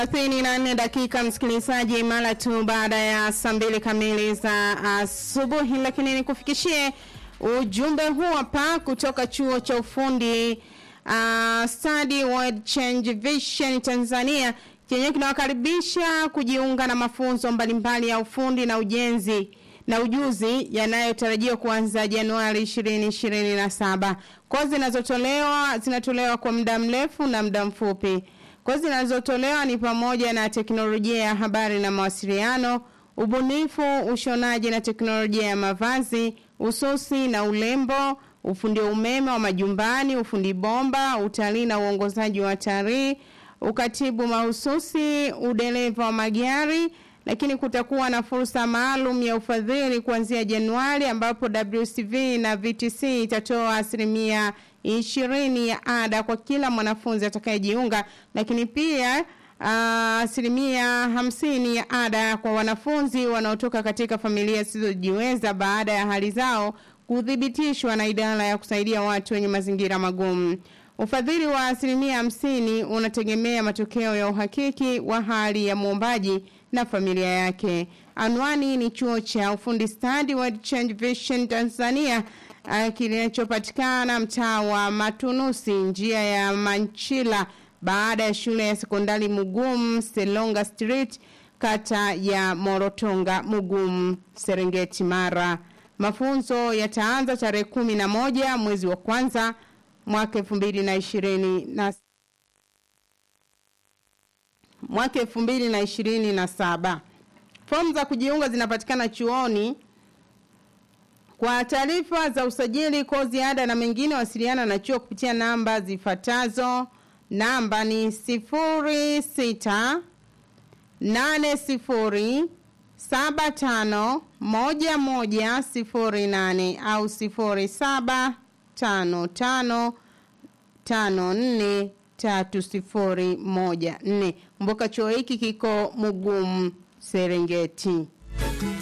thelathini na nne dakika msikilizaji, mara tu baada ya saa mbili kamili za asubuhi, lakini nikufikishie ujumbe huu hapa kutoka chuo cha ufundi uh, Study World Change Vision Tanzania chenye kinawakaribisha kujiunga na mafunzo mbalimbali ya ufundi na ujenzi na ujuzi yanayotarajiwa kuanza Januari 2027. Kozi zinazotolewa zinatolewa kwa muda mrefu na muda mfupi. Kozi zinazotolewa ni pamoja na teknolojia ya habari na mawasiliano, ubunifu, ushonaji na teknolojia ya mavazi, ususi na ulembo, ufundi wa umeme wa majumbani, ufundi bomba, utalii na uongozaji wa watalii, ukatibu mahususi, udereva wa magari, lakini kutakuwa na fursa maalum ya ufadhili kuanzia Januari ambapo WCV na VTC itatoa asilimia ishirini ya ada kwa kila mwanafunzi atakayejiunga, lakini pia uh, asilimia hamsini ya ada kwa wanafunzi wanaotoka katika familia zisizojiweza baada ya hali zao kuthibitishwa na idara ya kusaidia watu wenye mazingira magumu. Ufadhili wa asilimia hamsini unategemea matokeo ya uhakiki wa hali ya mwombaji na familia yake. Anwani ni chuo cha ufundi Study World Change Vision Tanzania uh, kinachopatikana mtaa wa Matunusi, njia ya Manchila, baada ya shule ya sekondari Mugum Selonga Street, kata ya Morotonga Mugum, Serengeti, Mara. Mafunzo yataanza tarehe kumi na moja mwezi wa kwanza mwaka elfu mbili na ishirini na mwaka elfu mbili na ishirini na saba. Fomu za kujiunga zinapatikana chuoni. Kwa taarifa za usajili, kozi, ada na mengine, wasiliana na chuo kupitia namba zifuatazo. Namba ni sifuri sita nane sifuri saba tano moja moja sifuri nane au sifuri saba tano tano tano nne tatu sifuri moja nne. Kumbuka chuo hiki kiko Mugumu, Serengeti.